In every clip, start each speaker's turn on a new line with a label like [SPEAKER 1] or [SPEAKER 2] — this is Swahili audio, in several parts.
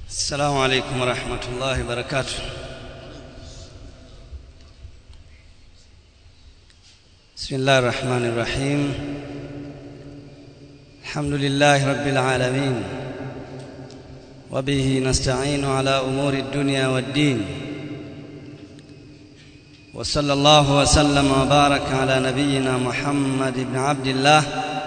[SPEAKER 1] السلام عليكم ورحمة الله وبركاته بسم الله الرحمن الرحيم الحمد لله رب العالمين وبه نستعين على أمور الدنيا والدين وصلى الله وسلم وبارك على نبينا محمد بن عبد الله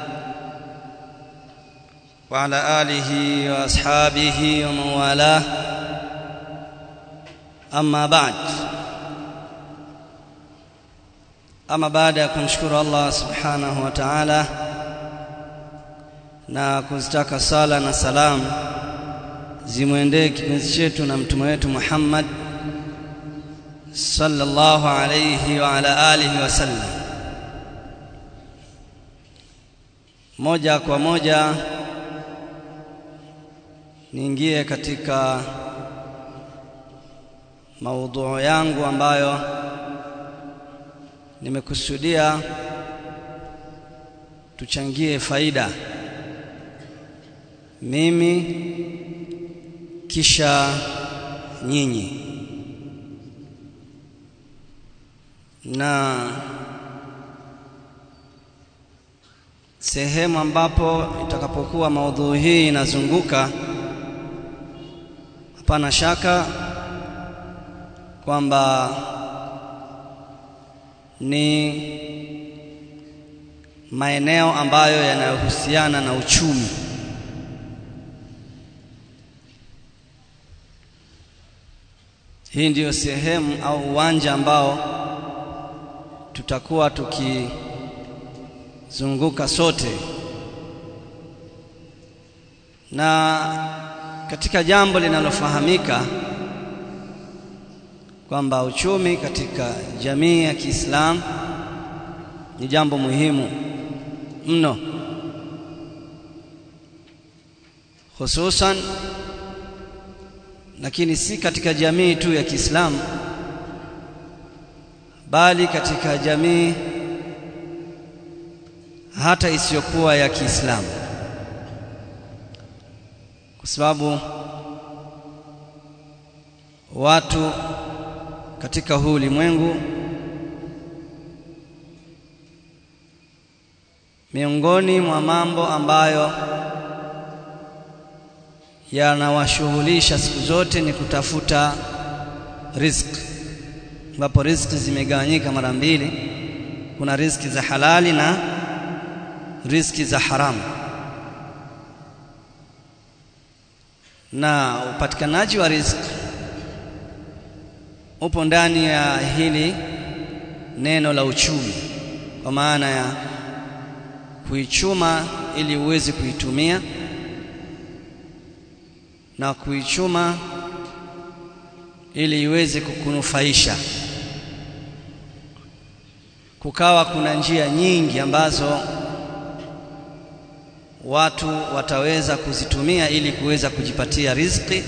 [SPEAKER 1] وعلى آله وأصحابه ومن والاه أما بعد ama baada ya kumshukuru Allah subhanahu wa ta'ala na kuzitaka sala na salam zimwendee kipenzi chetu na mtume wetu Muhammad sallallahu alayhi wa ala alihi wasallam moja kwa moja niingie katika maudhui yangu ambayo nimekusudia tuchangie faida mimi kisha nyinyi na sehemu ambapo itakapokuwa maudhui hii inazunguka hapana shaka kwamba ni maeneo ambayo yanayohusiana na uchumi hii ndiyo sehemu au uwanja ambao tutakuwa tukizunguka sote na katika jambo linalofahamika kwamba uchumi katika jamii ya Kiislamu ni jambo muhimu mno hususan lakini si katika jamii tu ya Kiislamu bali katika jamii hata isiyokuwa ya Kiislamu kwa sababu watu katika huu ulimwengu miongoni mwa mambo ambayo yanawashughulisha siku zote ni kutafuta riziki ambapo riziki zimegawanyika mara mbili kuna riziki za halali na riziki za haramu na upatikanaji wa riziki upo ndani ya hili neno la uchumi kwa maana ya kuichuma ili uweze kuitumia na kuichuma ili iweze kukunufaisha kukawa kuna njia nyingi ambazo watu wataweza kuzitumia ili kuweza kujipatia riziki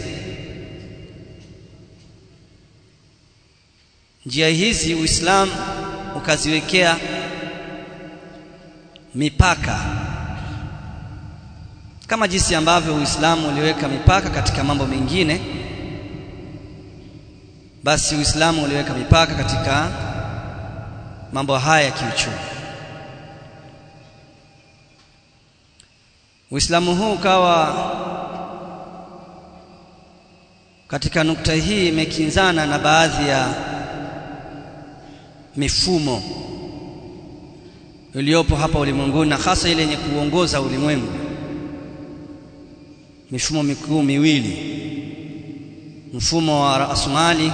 [SPEAKER 1] njia hizi Uislamu ukaziwekea mipaka kama jinsi ambavyo Uislamu uliweka mipaka katika mambo mengine basi Uislamu uliweka mipaka katika mambo haya ya kiuchumi Uislamu huu ukawa katika nukta hii imekinzana na baadhi ya mifumo iliyopo hapa ulimwenguni na hasa ile yenye kuongoza ulimwengu mifumo mikuu miwili mfumo wa rasmali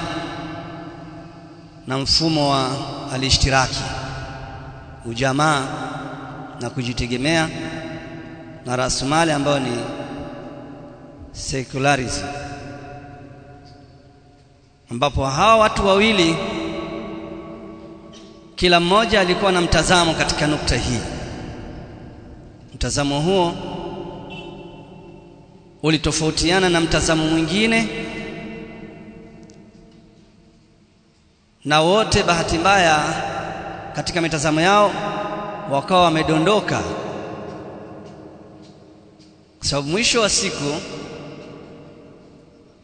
[SPEAKER 1] na mfumo wa alishtiraki ujamaa na kujitegemea na rasmali ambayo ni secularism ambapo hawa watu wawili kila mmoja alikuwa na mtazamo katika nukta hii mtazamo huo ulitofautiana na mtazamo mwingine na wote bahati mbaya katika mitazamo yao wakawa wamedondoka kwa sababu mwisho wa siku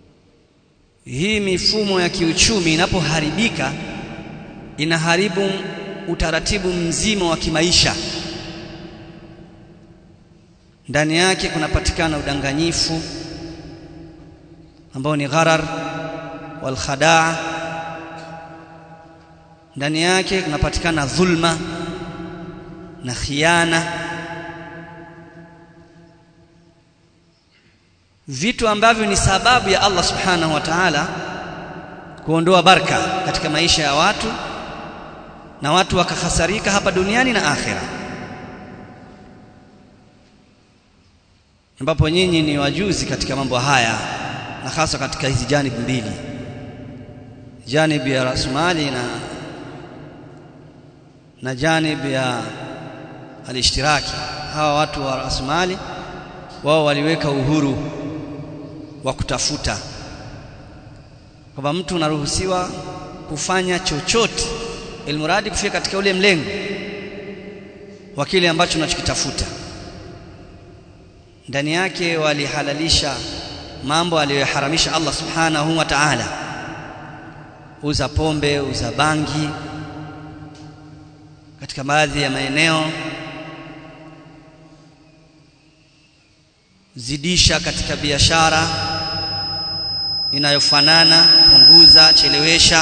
[SPEAKER 1] hii mifumo ya kiuchumi inapoharibika inaharibu utaratibu mzima wa kimaisha ndani yake kunapatikana udanganyifu ambao ni gharar wal khadaa ndani yake kunapatikana dhulma na khiana vitu ambavyo ni sababu ya Allah subhanahu wa ta'ala kuondoa baraka katika maisha ya watu na watu wakahasarika hapa duniani na akhera ambapo nyinyi ni wajuzi katika mambo haya na hasa katika hizi janibu mbili janibu ya rasmali na na janibu ya alishtiraki hawa watu wa rasmali wao waliweka uhuru wa kutafuta kwamba mtu unaruhusiwa kufanya chochote ilmuradi kufika katika ule mlengo wa kile ambacho unachokitafuta ndani yake walihalalisha mambo aliyoharamisha Allah subhanahu wa ta'ala uza pombe uza bangi katika baadhi ya maeneo zidisha katika biashara inayofanana punguza chelewesha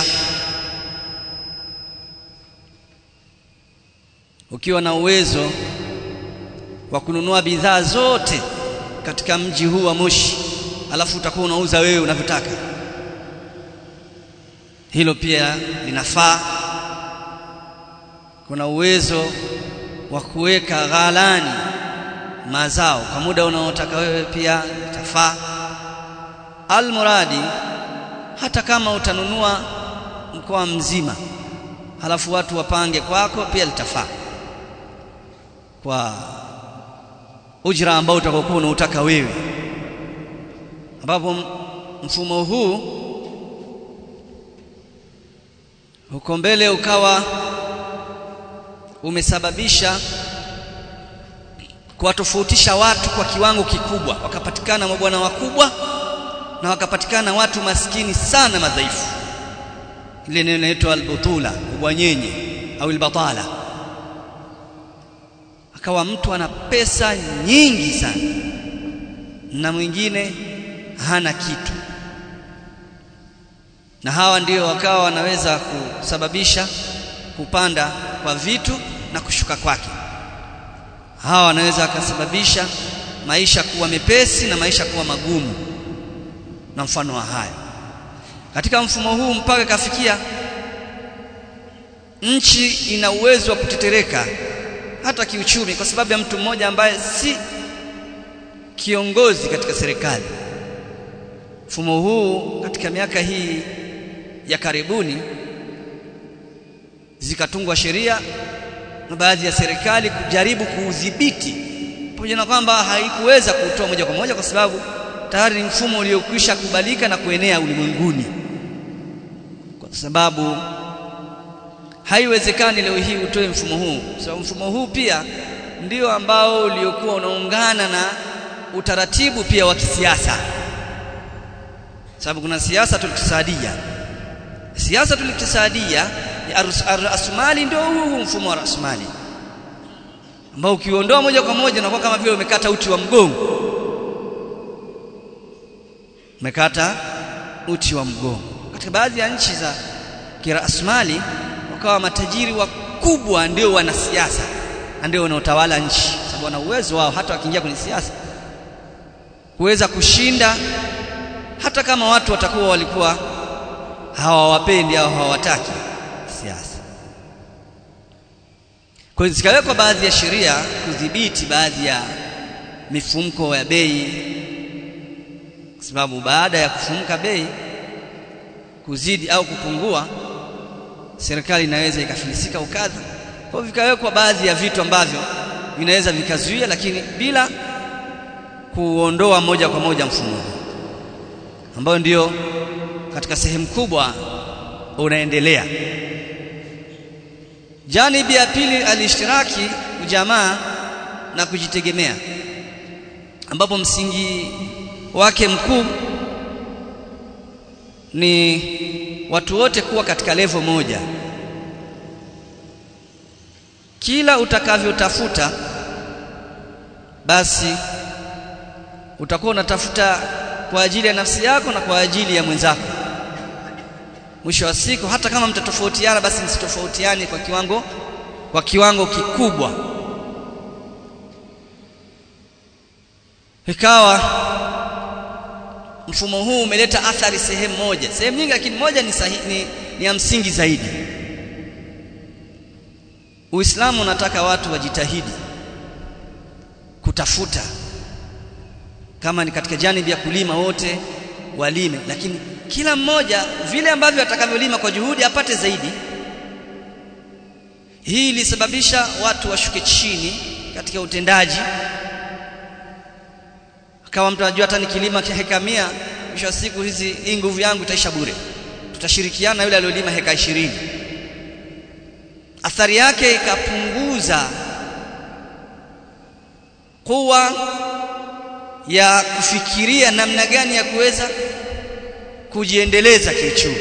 [SPEAKER 1] ukiwa na uwezo wa kununua bidhaa zote katika mji huu wa Moshi alafu utakuwa unauza wewe unavyotaka hilo pia linafaa kuna uwezo wa kuweka ghalani mazao kwa muda unaotaka wewe pia itafaa almuradi hata kama utanunua mkoa mzima halafu watu wapange kwako pia litafaa kwa ujira ambao utakokuwa unautaka wewe ambapo mfumo huu huko mbele ukawa umesababisha kuwatofautisha watu kwa kiwango kikubwa wakapatikana mabwana wakubwa na wakapatikana watu maskini sana madhaifu ile neno linaitwa albutula ubwanyenye au albatala akawa mtu ana pesa nyingi sana na mwingine hana kitu na hawa ndio wakawa wanaweza kusababisha kupanda kwa vitu na kushuka kwake hawa wanaweza wakasababisha maisha kuwa mepesi na maisha kuwa magumu na mfano wa haya katika mfumo huu mpaka kafikia nchi ina uwezo wa kutetereka hata kiuchumi kwa sababu ya mtu mmoja ambaye si kiongozi katika serikali mfumo huu katika miaka hii ya karibuni zikatungwa sheria na baadhi ya serikali kujaribu kuudhibiti pamoja na kwamba haikuweza kuutoa moja kwa moja kwa sababu tayari ni mfumo uliokwisha kubalika na kuenea ulimwenguni kwa sababu haiwezekani leo hii utoe mfumo huu sababu so, mfumo huu pia ndio ambao uliokuwa unaungana na utaratibu pia wa kisiasa sababu kuna siasa tuliktisadia siasa tuliktisadia ya rasmali ndio huu mfumo wa rasmali ambao ukiondoa moja kwa moja unakuwa kama vile umekata uti wa mgongo umekata uti wa mgongo katika baadhi ya nchi za kirasmali wakawa matajiri wakubwa ndio wanasiasa na ndio wanaotawala nchi sababu wana uwezo wao hata wakiingia kwenye siasa kuweza kushinda hata kama watu watakuwa walikuwa hawawapendi au hawataki siasa kwa hiyo zikawekwa baadhi ya sheria kudhibiti baadhi ya mifumko ya bei kwa sababu baada ya kufumuka bei kuzidi au kupungua serikali inaweza ikafilisika ukadha kwa hivyo vikawekwa baadhi ya vitu ambavyo vinaweza vikazuia lakini bila kuondoa moja kwa moja mfumo huu ambao ndio katika sehemu kubwa unaendelea janibi ya pili alishtiraki ujamaa na kujitegemea ambapo msingi wake mkuu ni watu wote kuwa katika levo moja kila utakavyotafuta basi utakuwa unatafuta kwa ajili ya nafsi yako na kwa ajili ya mwenzako mwisho wa siku hata kama mtatofautiana basi msitofautiane kwa kiwango kwa kiwango kikubwa ikawa mfumo huu umeleta athari sehemu moja sehemu nyingi lakini moja ni, sahi, ni, ni ya msingi zaidi Uislamu unataka watu wajitahidi kutafuta kama ni katika janibi ya kulima wote walime lakini kila mmoja vile ambavyo atakavyolima kwa juhudi apate zaidi hii ilisababisha watu washuke chini katika utendaji kama mtu anajua hata nikilima heka mia mwisho wa siku hizi hii nguvu yangu itaisha bure tutashirikiana yule aliyolima heka ishirini athari yake ikapunguza kuwa ya kufikiria namna gani ya kuweza kujiendeleza kiuchumi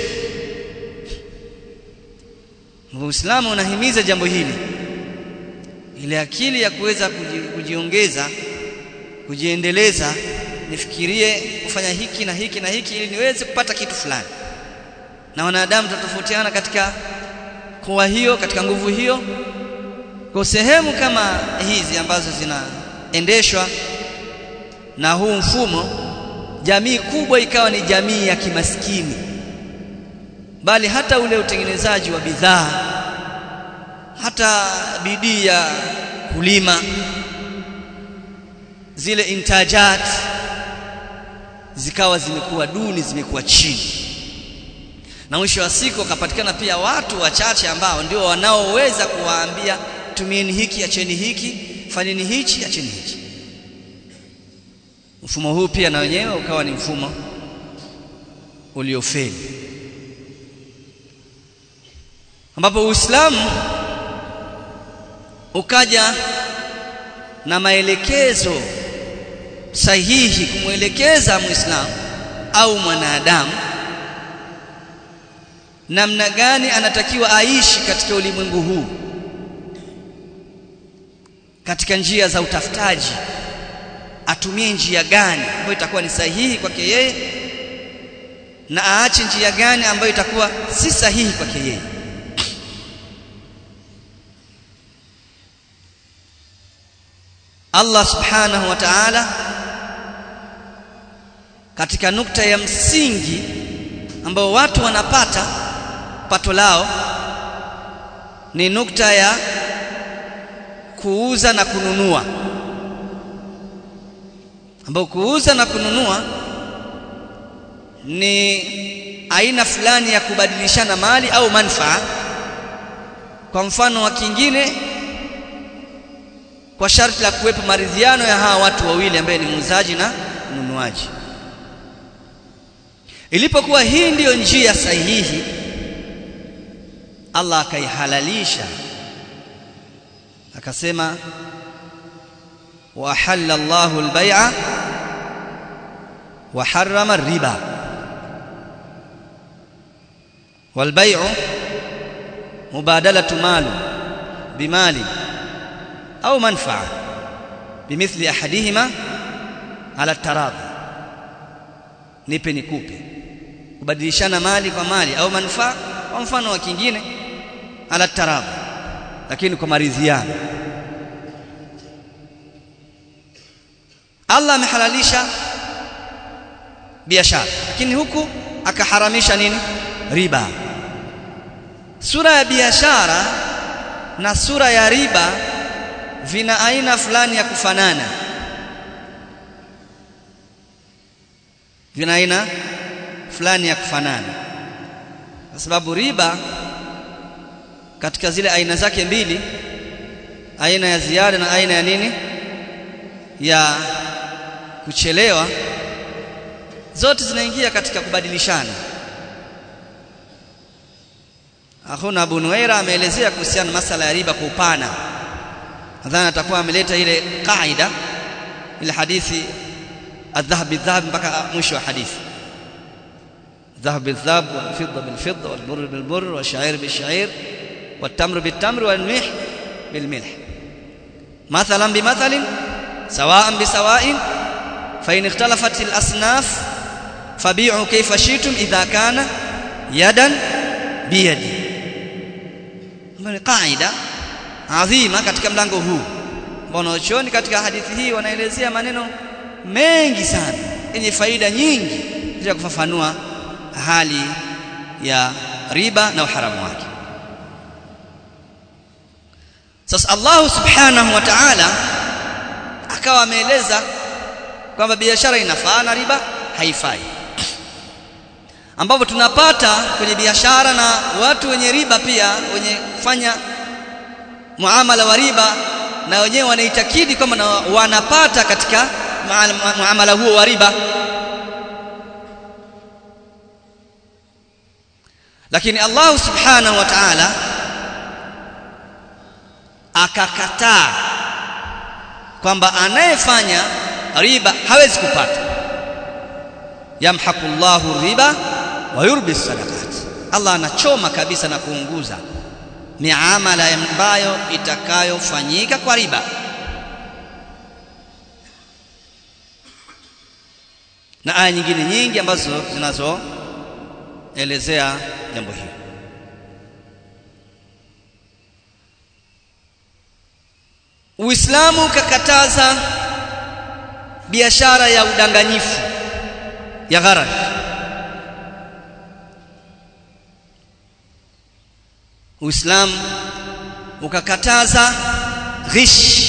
[SPEAKER 1] Uislamu unahimiza jambo hili ile akili ya kuweza kuji, kujiongeza kujiendeleza nifikirie kufanya hiki na hiki na hiki ili niweze kupata kitu fulani na wanadamu tutatofautiana katika kuwa hiyo katika nguvu hiyo kwa sehemu kama hizi ambazo zinaendeshwa na huu mfumo jamii kubwa ikawa ni jamii ya kimaskini bali hata ule utengenezaji wa bidhaa hata bidii ya kulima zile intajat zikawa zimekuwa duni zimekuwa chini na mwisho wa siku wakapatikana pia watu wachache ambao ndio wanaoweza kuwaambia tumieni hiki acheni hiki fanyeni hichi acheni hichi mfumo huu pia na wenyewe ukawa ni mfumo uliofeli ambapo Uislamu ukaja na maelekezo sahihi kumwelekeza Muislamu au mwanadamu namna gani anatakiwa aishi katika ulimwengu huu katika njia za utafutaji atumie njia gani ambayo itakuwa ni sahihi kwake yeye na aache njia gani ambayo itakuwa si sahihi kwake yeye Allah subhanahu wa ta'ala katika nukta ya msingi ambao watu wanapata pato lao ni nukta ya kuuza na kununua ambao kuuza na kununua ni aina fulani ya kubadilishana mali au manfaa kwa mfano wa kingine kwa sharti la kuwepo maridhiano ya hawa watu wawili ambaye ni muuzaji na mnunuaji ilipokuwa hii ndiyo njia sahihi Allah akaihalalisha akasema wa ahalla Allahu al-bai'a wa harrama ar-riba wal-bai'u mubadalatu mali bimali au manfa'a bimithli ahadihima ala taradhi nipe nikupe kubadilishana mali kwa mali au manufaa kwa mfano wa kingine ala taradhi lakini kwa maridhiano Allah amehalalisha biashara lakini huku akaharamisha nini riba sura ya biashara na sura ya riba vina aina fulani ya kufanana vina aina fulani ya kufanana kwa sababu riba katika zile aina zake mbili aina ya ziada na aina ya nini ya kuchelewa zote zinaingia katika kubadilishana Akhuna Abu Nuaira ameelezea kuhusiana na masala ya riba kwa upana nadhani atakuwa ameleta ile kaida ile hadithi adhahab bidhahab mpaka mwisho wa hadithi الذهب بالذهب والفضة بالفضة والبر بالبر والشعير بالشعير والتمر بالتمر والملح بالملح مثلا بمثل سواء بسواء فإن اختلفت الأصناف فبيعوا كيف شئتم إذا كان يدا بيد ni kaida adhima katika mlango huu wanaochuoni katika hadithi hii wanaelezea maneno mengi sana yenye faida nyingi ya kufafanua hali ya riba na uharamu wake sasa Allah subhanahu wa ta'ala akawa ameeleza kwamba biashara inafaa na riba haifai ambapo tunapata kwenye biashara na watu wenye riba pia wenye kufanya muamala wa riba na wenyewe wanaitakidi kwamba wanapata katika muamala huo wa riba lakini Allah subhanahu wa ta'ala akakataa kwamba anayefanya riba hawezi kupata yamhaqu Allahu riba wa yurbi sadaqat Allah anachoma kabisa na kuunguza miamala ambayo itakayofanyika kwa riba na aya nyingine nyingi ambazo zinazoelezea jambo hili Uislamu ukakataza biashara ya udanganyifu ya gharar Uislamu ukakataza ghish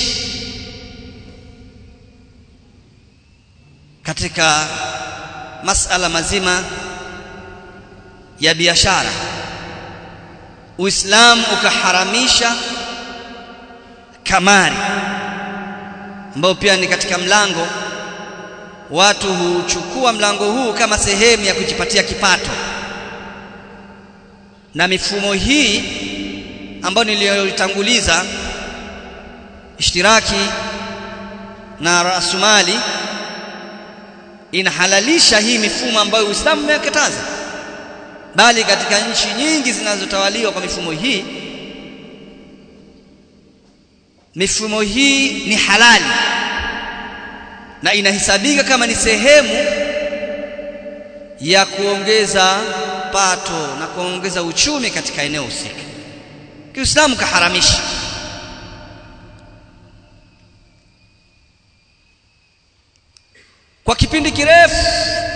[SPEAKER 1] katika masala mazima ya biashara Uislamu ukaharamisha kamari ambao pia ni katika mlango watu huchukua mlango huu kama sehemu ya kujipatia kipato na mifumo hii ambayo niliyotanguliza ishtiraki na rasumali inahalalisha hii mifumo ambayo Uislamu umekataza bali katika nchi nyingi zinazotawaliwa kwa mifumo hii mifumo hii ni halali na inahesabika kama ni sehemu ya kuongeza pato na kuongeza uchumi katika eneo husika. Kiislamu kaharamisha. Kwa kipindi kirefu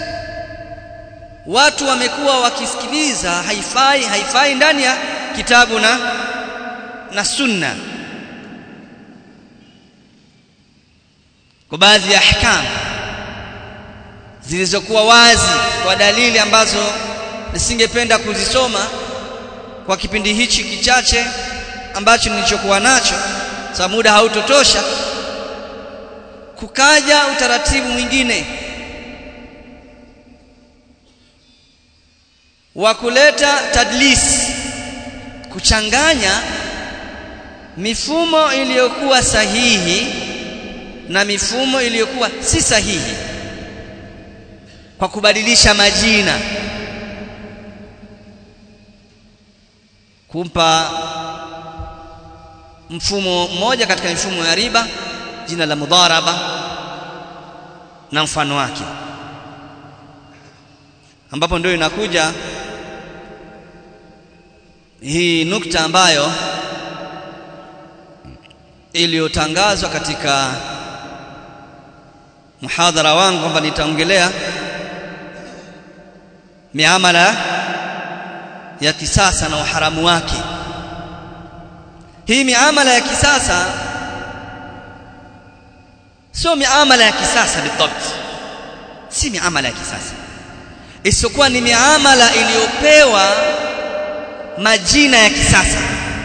[SPEAKER 1] watu wamekuwa wakisikiliza haifai haifai ndani ya kitabu na na sunna kwa baadhi ya ahkam zilizokuwa wazi kwa dalili ambazo nisingependa kuzisoma kwa kipindi hichi kichache ambacho nilichokuwa nacho sababu muda hautotosha kukaja utaratibu mwingine wa kuleta tadlis kuchanganya mifumo iliyokuwa sahihi na mifumo iliyokuwa si sahihi kwa kubadilisha majina kumpa mfumo mmoja katika mifumo ya riba jina la mudharaba na mfano wake ambapo ndio inakuja hii nukta ambayo iliyotangazwa katika muhadhara wangu kwamba nitaongelea miamala ya kisasa na uharamu wake hii miamala ya kisasa sio miamala ya kisasa bidabt si miamala ya kisasa isiyokuwa ni miamala iliyopewa majina ya kisasa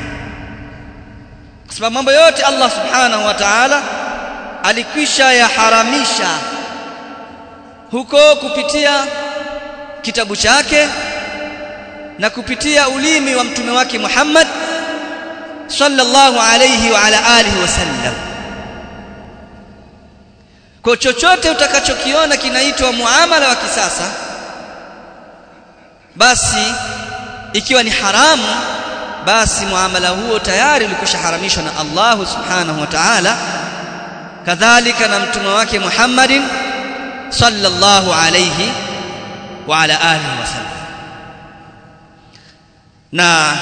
[SPEAKER 1] kwa sababu mambo yote Allah subhanahu wa ta'ala alikwisha yaharamisha huko kupitia kitabu chake na kupitia ulimi wa mtume wake Muhammad sallallahu alayhi wa ala alihi wasallam kwa chochote utakachokiona kinaitwa muamala wa kisasa basi ikiwa ni haramu basi muamala huo tayari ulikushaharamishwa na Allah subhanahu wa ta'ala kadhalika na mtume wake Muhammadin sallallahu alayhi wa ala alihi wasallam na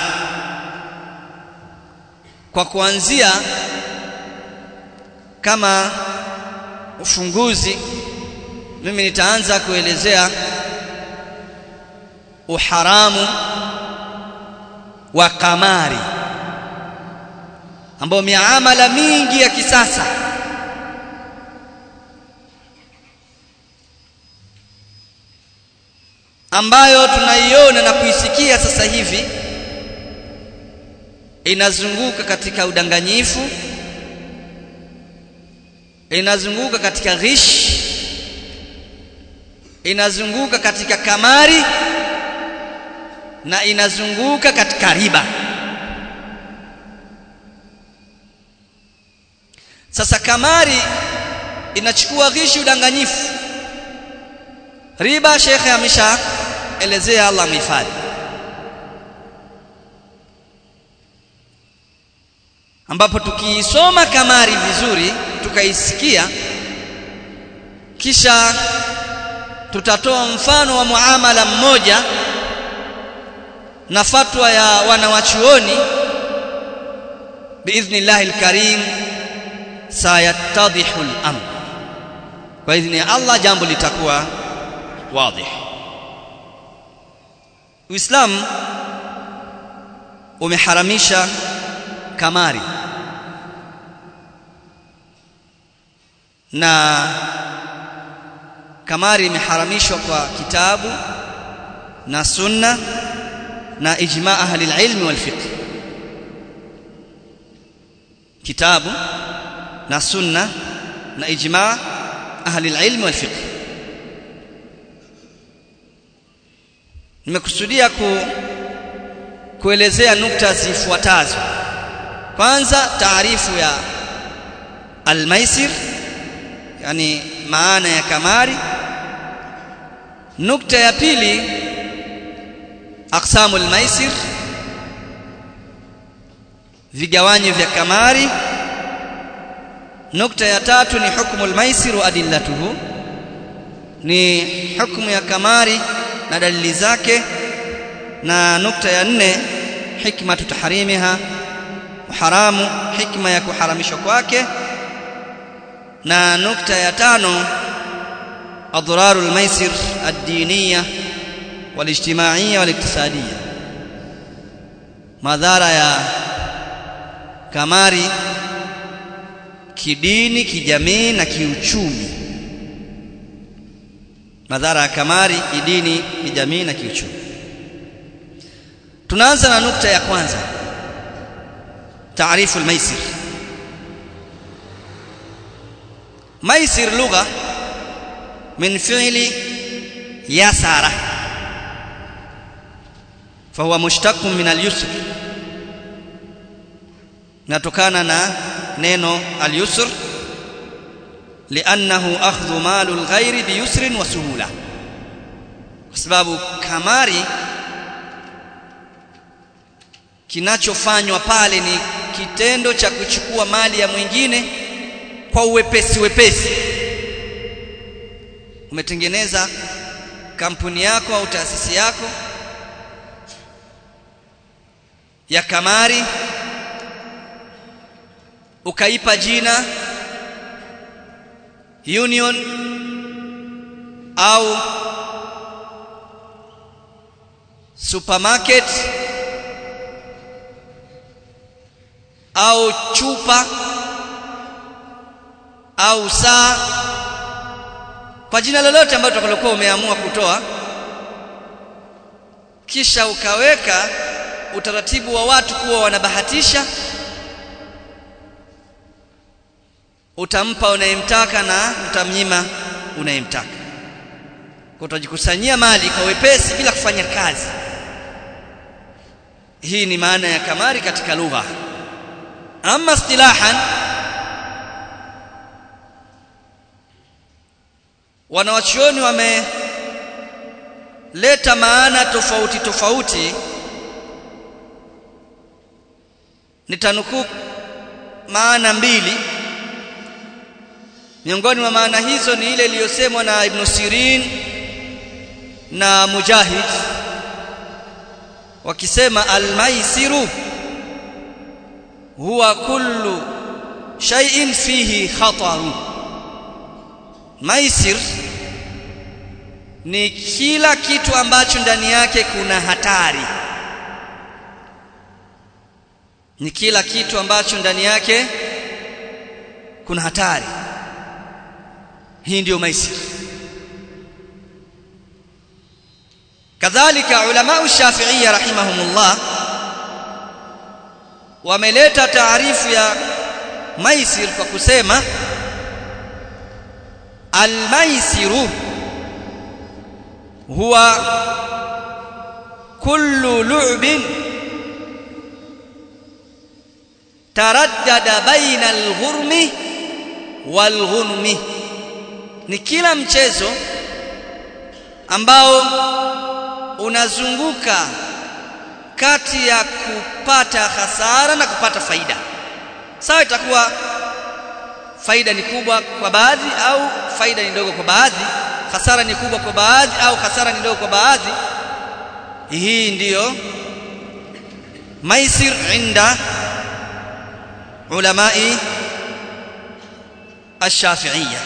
[SPEAKER 1] kwa kuanzia kama ufunguzi mimi nitaanza kuelezea uharamu wa kamari ambao miamala mingi ya kisasa ambayo tunaiona na kuisikia sasa hivi inazunguka katika udanganyifu inazunguka katika ghish inazunguka katika kamari na inazunguka katika riba sasa kamari inachukua ghishi udanganyifu riba shekhe amesha elezea Allah mhifadhi ambapo tukiisoma kamari vizuri tukaisikia kisha tutatoa mfano wa muamala mmoja na fatwa ya wanawachuoni biidhnillahi alkarim sayattadhihu al-amr kwa idhni ya Allah jambo litakuwa wazi Uislamu umeharamisha kamari na kamari imeharamishwa kwa kitabu na sunna na ijma ahli alilm wal fiqh kitabu na sunna na ijma ahli alilm wal fiqh nimekusudia ku kuelezea nukta zifuatazo kwanza taarifu ya almaisir yani maana ya kamari nukta ya pili aqsamu almaisir vigawanyo vya kamari nukta ya tatu ni hukmu almaisir wa adillatuhu ni hukumu ya kamari na dalili zake na nukta ya nne hikmatu taharimiha haramu hikma ya kuharamishwa kwake na nukta ya tano adhararu almaisir ad-diniya walijtimaiya waliktisadiya madhara ya kamari kidini kijamii na kiuchumi madhara ya kamari kidini kijamii na kiuchumi tunaanza na nukta ya kwanza taarifu almaisir maisir lugha min fi'li yasara fahuwa mushtaqun min al-yusr natokana na neno al-yusr li'annahu akhdhu malu al-ghayri biyusrin wa suhula kwa sababu kamari kinachofanywa pale ni kitendo cha kuchukua mali ya mwingine kwa uwepesi wepesi umetengeneza kampuni yako au taasisi yako ya kamari ukaipa jina union au supermarket au chupa au saa kwa jina lolote ambalo utakalokuwa umeamua kutoa kisha ukaweka utaratibu wa watu kuwa wanabahatisha utampa unayemtaka na utamnyima unayemtaka kwa utajikusanyia mali kwa wepesi bila kufanya kazi hii ni maana ya kamari katika lugha ama istilahan wanawachuoni leta maana tofauti tofauti nitanukuu maana mbili miongoni mwa maana hizo ni ile iliyosemwa na Ibn Sirin na Mujahid wakisema almaisiru huwa kullu shay'in fihi khataru maisir ni kila kitu ambacho ndani yake kuna hatari ni kila kitu ambacho ndani yake kuna hatari hii ndiyo maisir kadhalika ulama shafi'iyya rahimahumullah wameleta taarifu ya maisir kwa kusema almaisiru huwa kullu lu'bin taraddada baina alghurmi walghunmi ni kila mchezo ambao unazunguka kati ya kupata hasara na kupata faida sawa itakuwa faida ni kubwa kwa baadhi au faida ni ndogo kwa baadhi hasara ni kubwa kwa baadhi au hasara ni ndogo kwa baadhi hii ndiyo maisir inda ulamai الشافعيه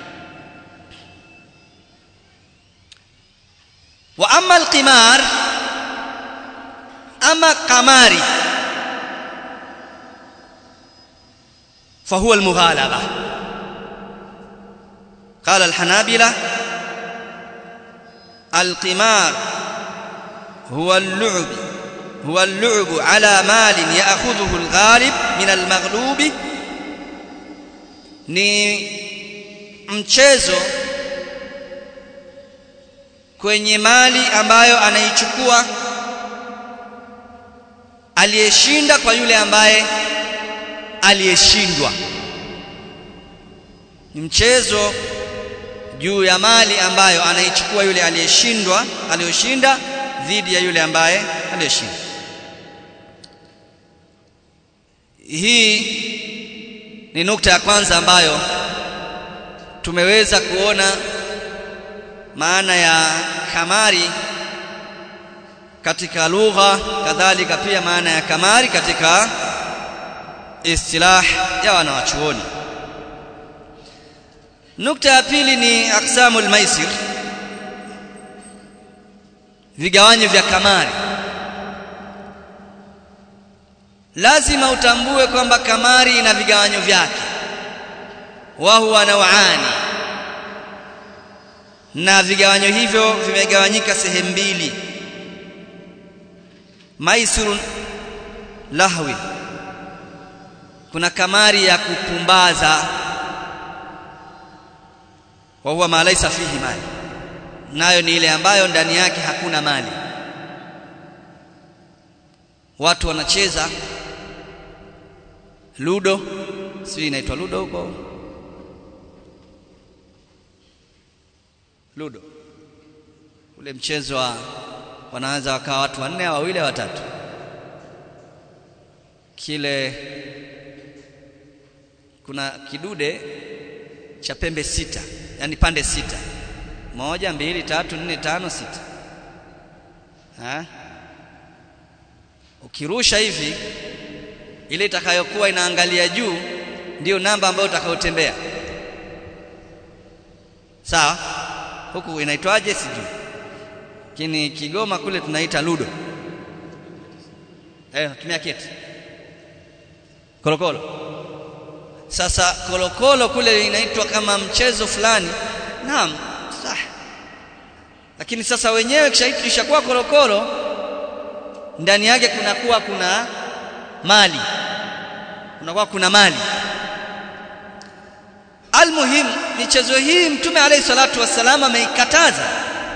[SPEAKER 1] واما القمار اما قماري فهو المغالبه قال الحنابلة القمار هو اللعب هو اللعب على مال يأخذه الغالب من المغلوب ni mchezo kwenye mali ambayo anaichukua aliyeshinda kwa yule ambaye aliyeshindwa ni mchezo juu ya mali ambayo anaichukua yule aliyeshindwa aliyoshinda dhidi ya yule ambaye aliyeshinda hii ni nukta ya kwanza ambayo tumeweza kuona maana ya kamari katika lugha kadhalika pia maana ya kamari katika istilah ya wanawachuoni nukta ya pili ni aqsamul maisir vigawanyo vya kamari lazima utambue kwamba kamari ina vigawanyo vyake wa huwa nawani na vigawanyo hivyo vimegawanyika sehemu mbili maisirun lahwi kuna kamari ya kupumbaza wa huwa ma laysa fihi mali nayo ni ile ambayo ndani yake hakuna mali watu wanacheza ludo si inaitwa ludo huko ludo ule mchezo wa wanaweza wakawa watu wanne au wawili watatu kile kuna kidude cha pembe sita yani pande sita moja mbili tatu nne tano sita ha? ukirusha hivi ile itakayokuwa inaangalia juu ndiyo namba ambayo utakayotembea sawa huku inaitwaje sijui lakini Kigoma kule tunaita ludo eh tumia keti kolokolo sasa kolokolo kule inaitwa kama mchezo fulani naam sah lakini sasa wenyewe kishakuwa kolokolo ndani yake kunakuwa kuna mali kunakuwa kuna mali almuhim michezo hii mtume alayhi salatu wassalam ameikataza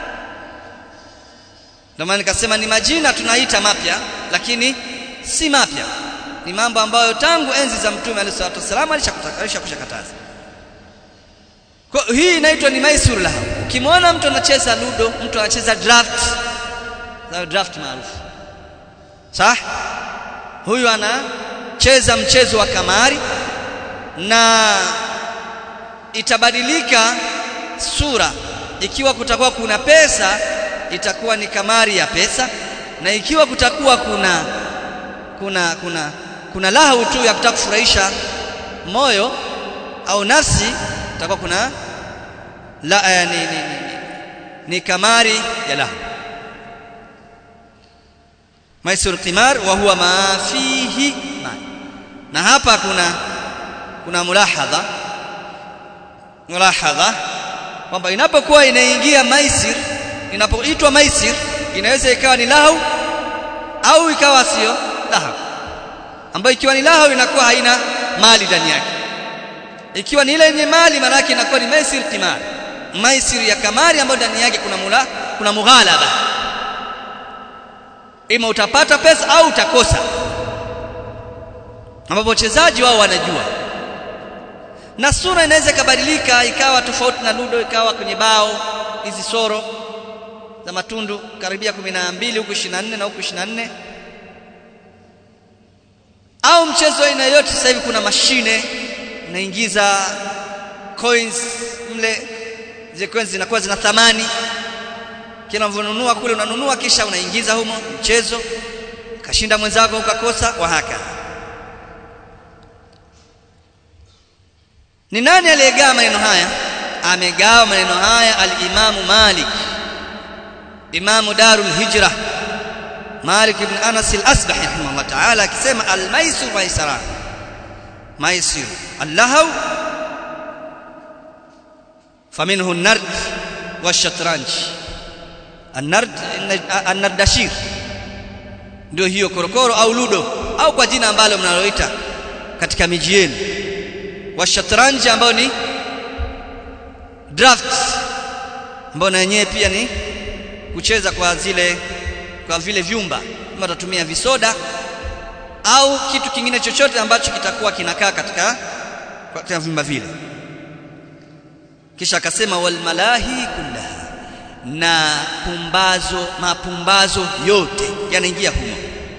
[SPEAKER 1] ndio maana nikasema ni majina tunaita mapya lakini si mapya ni mambo ambayo tangu enzi za mtume alayhi salatu wassalam alishakataza kwa hii inaitwa ni maisur lahu ukimwona mtu anacheza ludo mtu anacheza draft na draft maarufu sawa huyu anacheza mchezo wa kamari na itabadilika sura ikiwa kutakuwa kuna pesa itakuwa ni kamari ya pesa na ikiwa kutakuwa kuna kuna kuna kuna lahu tu ya kutaka kufurahisha moyo au nafsi itakuwa kuna la eh, ni, ni, ni, ni, ni kamari ya lahu maisur qimar wa huwa ma fihi mal na hapa kuna kuna mulahadha mulahadha kwamba inapokuwa inaingia maisir inapoitwa maisir inaweza ikawa ni lahu au ikawa sio lahu ambayo ikiwa ni lahu inakuwa haina mali ndani yake ikiwa ni ile yenye mali maana yake inakuwa ni maisir qimar maisir ya kamari ambayo ndani yake kuna mula kuna mughalaba ima utapata pesa au utakosa ambapo wachezaji wao wanajua na sura inaweza ikabadilika ikawa tofauti na ludo ikawa kwenye bao hizi soro za matundu karibia 12 huku 24 na huku 24 au mchezo aina yote sasa hivi kuna mashine unaingiza coins mle zile coins zinakuwa zina thamani kila unavyonunua kule unanunua kisha unaingiza humo mchezo kashinda mwenzako ukakosa wa haka ni nani aliyegawa maneno haya amegawa maneno haya al-Imam Malik Imam Darul Hijra Malik ibn Anas al-Asbahi rahimahullah ta'ala akisema al-maisir maisara maisir al-lahaw faminhu an-nard wash-shatranj an-nard an-nardashir ndio hiyo korokoro au ludo au kwa jina ambalo mnaloita katika miji yenu washatranji ambao ni draft ambao na yenyewe pia ni kucheza kwa zile kwa vile vyumba kama utatumia visoda au kitu kingine chochote ambacho kitakuwa kinakaa katika katika vyumba vile kisha akasema wal malahi kullaha na pumbazo mapumbazo yote yanaingia humo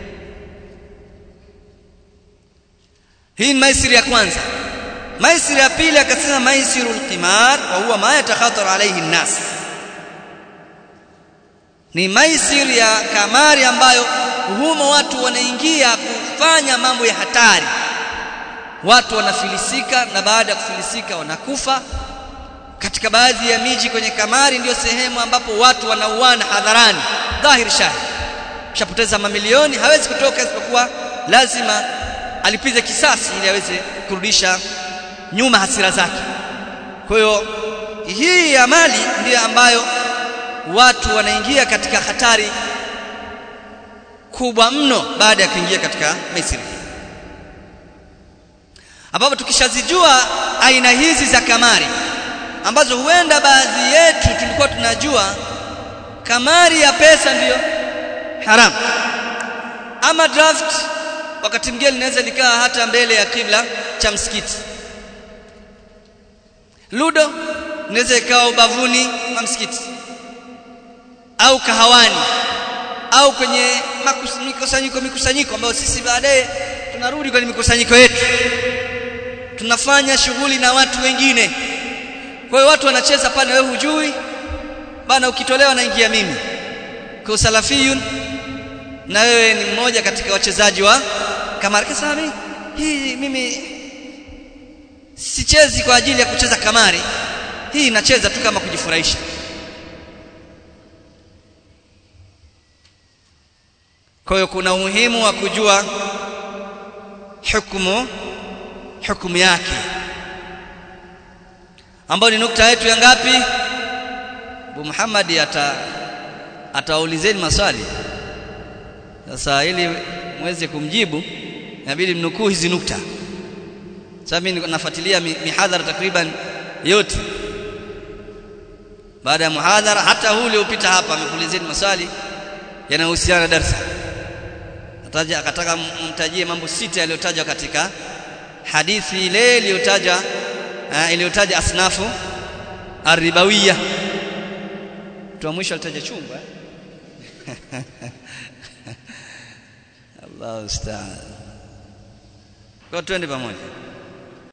[SPEAKER 1] hii ni maisiri ya kwanza maisiri ya pili akasema maisirul qimar wa huwa ma yatakhatar alayhi an-nas ni maisiri ya kamari ambayo humo watu wanaingia kufanya mambo ya hatari watu wanafilisika na baada ya kufilisika wanakufa katika baadhi ya miji kwenye kamari ndiyo sehemu ambapo watu wanauana hadharani dhahir shahid shapoteza mamilioni hawezi kutoka isipokuwa lazima alipize kisasi ili aweze kurudisha nyuma hasira zake kwa hiyo hii ya mali ndiyo ambayo watu wanaingia katika hatari kubwa mno baada ya kuingia katika Misri ambapo tukishazijua aina hizi za kamari ambazo huenda baadhi yetu tulikuwa tunajua kamari ya pesa ndiyo haram ama draft wakati mwingine linaweza likaa hata mbele ya kibla cha msikiti ludo inaweza ikawa ubavuni wa msikiti au kahawani au kwenye mikusanyiko mikusanyiko ambayo sisi baadaye tunarudi kwenye mikusanyiko yetu tunafanya shughuli na watu wengine kwa hiyo watu wanacheza pale wewe hujui bana ukitolewa naingia mimi kwa salafiyun na wewe ni mmoja katika wachezaji wa kamari kasema mimi hii mimi sichezi kwa ajili ya kucheza kamari hii inacheza tu kama kujifurahisha kwa hiyo kuna umuhimu wa kujua hukumu hukumu yake ambayo ni nukta yetu ya ngapi Abu Muhammad ata ataulizeni maswali sasa ili mweze kumjibu inabidi mnukuu hizi nukta sasa mimi nafuatilia mihadhara takriban yote baada ya muhadhara hata huu uliopita hapa amekuulizeni maswali yanayohusiana na darasa ataja akataka mtajie mambo sita yaliyotajwa katika hadithi ile iliyotaja iliyotaja asnafu arribawiyya mtu wa mwisho alitaja chungwa Allahu ustaan kwa twende pamoja